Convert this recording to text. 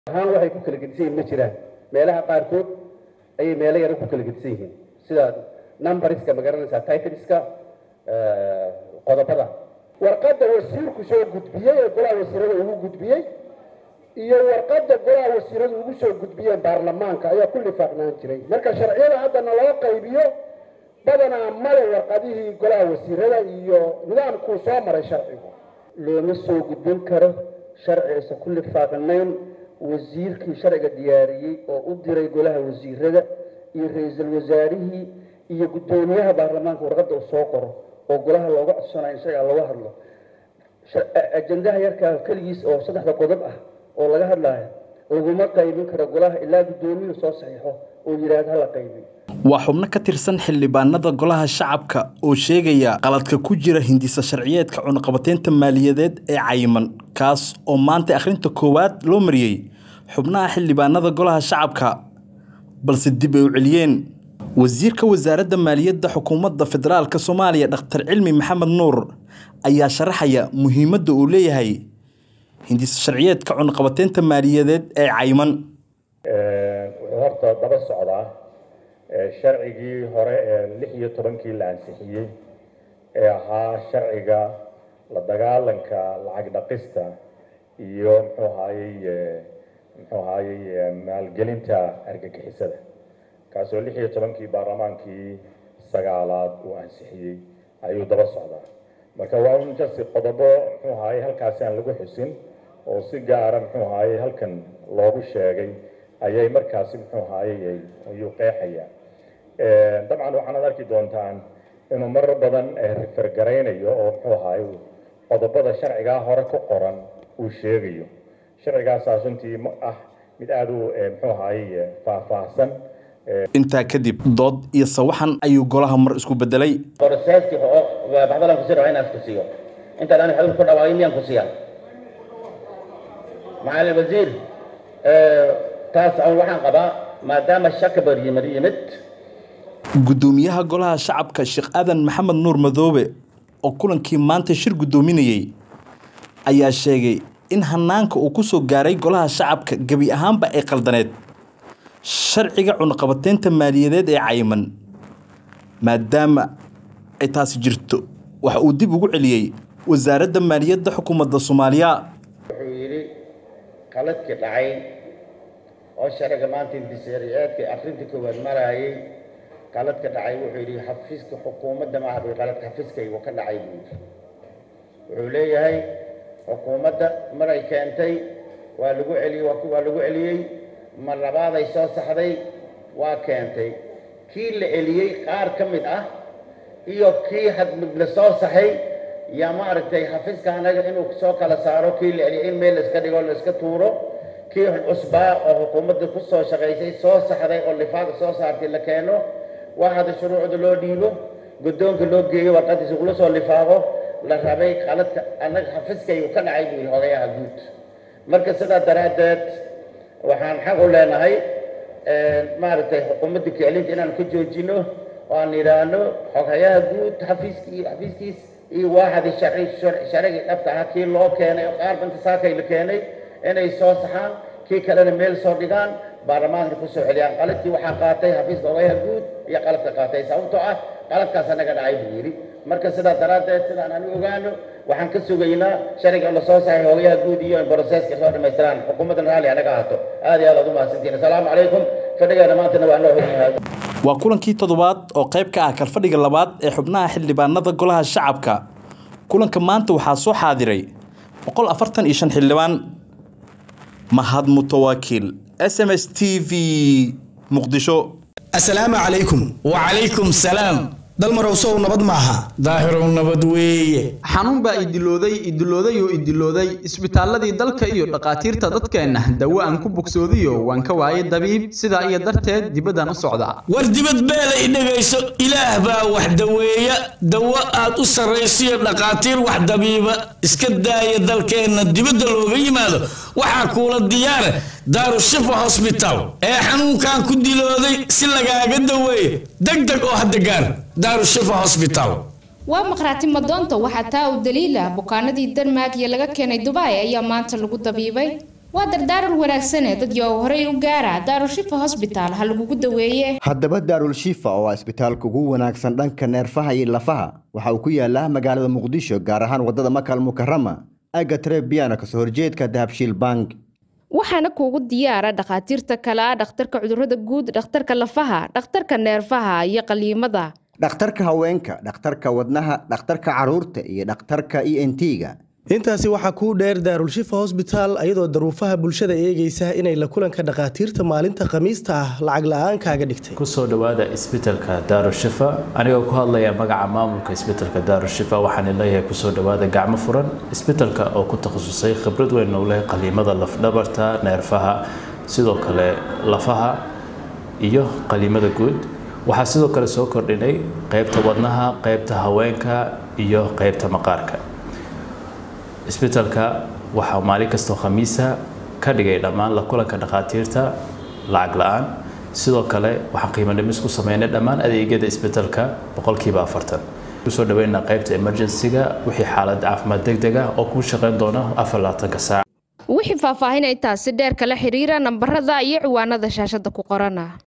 ahaan waxay ku kala gedisan yihiin ma jiraan meelaha qaarkood ayay meelo yaro ku kala gedisan yihiin sida numberska ma garanaysaa titleska qodobada warqadda wasiirku soo gudbiyey ee golaha wasiirada ugu gudbiyey iyo warqadda golaha wasiiradu ugu soo gudbiyeen baarlamaanka ayaa ku lifaaqnaan jiray marka sharciyada haddana loo qaybiyo badanaa male warqadihii golaha wasiirada iyo nidaamkuu soo maray sharcigu looma soo gudbin karo sharci aysan ku lifaaqnayn wasiirkii sharciga diyaariyey oo u diray golaha wasiirada iyo ra-iisul wasaarihii iyo guddoomiyaha baarlamaanka warqadda uu soo qoro oo golaha looga codsanayo in shagaa looga hadlo ajandaha yarkaa keligiis oo saddexda qodob ah oo laga hadlaayo laguma qaybin karo golaha ilaa guddoomiyuhu soo saxiixo oo yidhaahdo hala qaybiyo waa xubno ka tirsan xildhibaanada golaha shacabka oo sheegaya qaladka ku jira hindisa sharciyeedka cunaqabateynta maaliyadeed ee cayiman kaas oo maanta akhrinta koowaad loo mariyey xubnaha xildhibaanada golaha shacabka balse dib ay u celiyeen wasiirka wasaaradda maaliyadda xukuumadda federaalk soomaaliya dhakhtar cilmi maxamed nuur ayaa sharaxaya muhiimadda uu leeyahay hindisa sharciyeedka cunaqabateynta maaliyadeed ee cayiman wuxuu horta daba socdaa sharcigii hore ee lix iyo tobankii la ansixiyey ee ahaa sharciga la dagaalanka lacag dhaqista iyo muxuu ahaayey muxuu ahaayey maalgelinta argagixisada kaasoo lix iyo tobankii baarlamaankii sagaalaad uu ansixiyey ayuu daba socdaa marka waa un jasi qodobo muxuu ahaayey halkaasi aan lagu xusin oo si gaara muxuu ahaayey halkan loogu sheegay ayay markaasi muxuu ahaayey ayuu qeexaya dabcan waxaanad arki doontaan inuu marar badan rifergaraynayo oo muxuu ahaay qodobada sharcigaa hore ku qoran uu sheegayo sharcigaasaas runtii ah mid aada u muxuu ahaayey faahfaahsan intaa kadib dood iyo sawaxan ayuu golaha mar isku bedelay boroseeskii baxdalan ku sii inaan ku siiyo intaan aan xadul ku dhawaaqay miyaan ku siiyaa macalin wasiir taas aan waxaan qabaa maadaama shaka bar yimid yimid guddoomiyaha golaha shacabka sheekh aadan maxamed nuur madoobe oo kulankii maanta shir guddoominayey ayaa sheegay in hanaanka uu ku soo gaaray golaha shacabka gebi ahaanba ay qaldaneed sharciga cunaqabateynta maaliyadeed ee cayiman maadaama ay taasi jirto waxa uu dib ugu celiyey wasaaradda maaliyadda xukuumadda soomaaliya wuxuu yidhi qaladkii dhacay oo sharciga maanta intisariyeedka akrinta koowaad maraayay qaladka dhacay wuxuu yidhi xafiiska xukuumadda maaha buu qaladka xafiiskaygu ka dhacay buu yidhi wuxuu leeyahay xukuumadda maray keentay waa lagu celiyey waa lagu celiyey mar labaaday soo saxday waa keentay kii la celiyey qaar ka mid ah iyo kii hadmid la soo saxay yaa maaragtay xafiiska anaga inuu soo kala saaro kii la celiyey in meel la iska dhigo la iska tuuro kii cusbaa oo xukuumadda ku soo shaqaysay soo saxday oo lifaada soo saartay la keeno waa hada shuruucda loo dhiibo guddoonka loo geeyo warqadiisa kula soo lifaaqo la rabay qaladka annaga xafiiskaygu ka dhacay buu yidhi odayaha guud marka sidaa daraaddeed waxaan xaq u leenahay maaragtay xukuumadda kiclinta inaan ka joojino oo aan yidhaahno xoghayaha guud xafiiskii xafiiskiis iyo waaxdii sharci sharcigii dhabta ahaa kii loo keenay oo qaar banta saakay la keenay inay soo saxaan kii kalena meel soo dhigaan baarlamaanka ku soo celiyaan qaladkii waxaa qaatay xafiiska ogayaha guud iyo qaladka qaatay sababtoo ah qaladkaas anaga dhacay buu yidhi marka sidaa daraaddeed sidaan aan u ogaano waxaan ka sugaynaa sharciga la soo saxay ogayaha guud iyo in broseska soo dhammaystiraan xukuumaddan raalli anaga ahaato aad iyo aad aad u mahadsantiin asalaamu calaykum fadhigeena maantana waa noo hogayahay waa kulankii toddobaad oo qayb ka ah kalfadhiga labaad ee xubnaha xildhibaanada golaha shacabka kulanka maanta waxaa soo xaadiray boqol afartan iyo shan xildhibaan mahad mutawaakiil s m s t v muqdisho asalaamu calaykum wacalaykum salaam dalmarow sow nabad maaha daahirow nabad weeye xanuun baa idilooday idilooday oo idilooday isbitaalladii dalka iyo dhakhaatiirta dadkeenna dawo aan ku bogsoodiyo waan ka waayay dabiib sidaa iyo darteed dibaddaan u socdaa war dibad beela i dhegayso ilaah baa wax daweeya dawo aad u sarraysiyo dhakhaatiir wax dabiiba iska daaya dalkeenna dibadda looga yimaado waxaa kuula diyaare daarushifa hosbitaal ee xanuunkan ku dilooday si lagaaga daweeyo degdeg oo hadda gaar daarushifa hosbitaal waa maqhraati madoonta waxaa taa u daliila bukaanadii denmark iyo laga keenay dubai ayaa maanta lagu dabiibay waa dardaaran wanaagsane dadkii oo horey u gaara daarushifa hosbitaal ha lagugu daweeye haddaba daarul shifa oo ah isbitaalka ugu wanaagsan dhanka neerfaha iyo lafaha waxa uu ku yaalaa magaalada muqdisho gaar ahaan waddada makal mukarama aga trebiana kasoo horjeedka dahabshiil bank waxaana kuugu diyaara dhakhaatiirta kale ah dhakhtarka cudurrada guud dhakhtarka lafaha dhakhtarka neerfaha iyo qaliimada dhakhtarka haweenka dhakhtarka wadnaha dhakhtarka carruurta iyo dhakhtarka e n t-ga intaasi waxaa kuu dheer daarulshifa hosbitaal ayadoo daruufaha bulshada eegaysa inay la kulanka dhakhaatiirta maalinta khamiista ah lacag la-aan kaaga dhigtay kusoo dhowaada isbitalka daarushifa anigoo ku hadlaya magaca maamulka isbitalka daarushifa waxaan leeyahay kusoo dhowaada gacmo furan isbitalka oo ku takhasusay khibrad weyn u leh qaliimada lafdhabarta neerfaha sidoo kale lafaha iyo qaliimada guud waxaa sidoo kale soo kordhinay qeybta wadnaha qeybta haweenka iyo qeybta maqaarka isbitalka waxaa maalin kastoo khamiisa ka dhigay dhammaan la kulanka dhakhaatiirta lacag la-aan sidoo kale waxaan qiimo dhimis ku sameynay dhammaan adeegyada isbitalka boqolkiiba afartan kusoo dhaweynaa qaybta emergency-ga wixii xaalad caafimaad deg deg ah oo kuu shaqeyn doona afar labaatanka saac wixii faahfaahin intaasi dheer kala xiriira nambarada iyo ciwaanada shaashada ku qorana